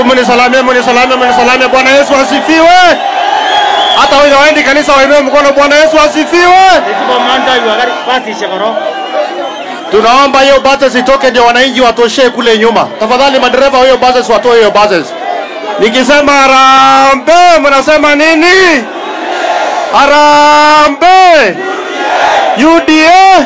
Hebu mnisalamie, mnisalamie, mnisalamie. Bwana Yesu asifiwe. Hata wenye waendi kanisa wainue mkono. Bwana Yesu asifiwe. Tunaomba hiyo buses itoke ndio wananchi watoshee kule nyuma. Tafadhali madereva wa hiyo buses watoe hiyo buses. Nikisema harambee, mnasema nini? Harambee. UDA.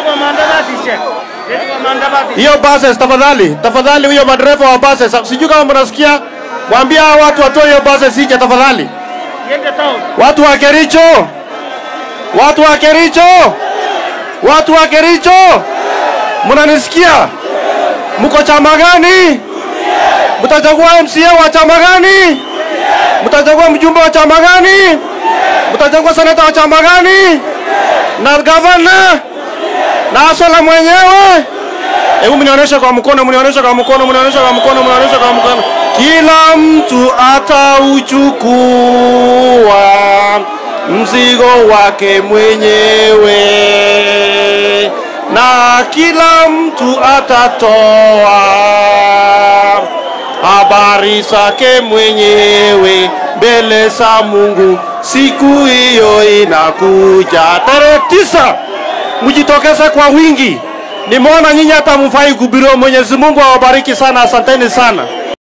Hiyo buses tafadhali, tafadhali huyo madereva wa buses, sijui kama mnasikia, mwambie hao watu watoe hiyo buses nje tafadhali. Watu wa Kericho, watu wa Kericho, watu wa Kericho, mnanisikia? Mko chama gani? Mtachagua MCA wa chama gani? Mtachagua mjumbe wa chama gani? Mtachagua seneta wa chama gani? Na gavana na Asola mwenyewe? Hebu mnionyeshe kwa mkono, mnionyeshe kwa mkono, mnionyeshe kwa mkono, mnionyeshe kwa mkono. Kila mtu atauchukua mzigo wake mwenyewe, na kila mtu atatoa habari zake mwenyewe mbele za Mungu. Siku hiyo inakuja tarehe tisa, mjitokeze kwa wingi. Nimeona nyinyi hata mfai kuhubiriwa. Mwenyezi Mungu awabariki sana, asanteni sana.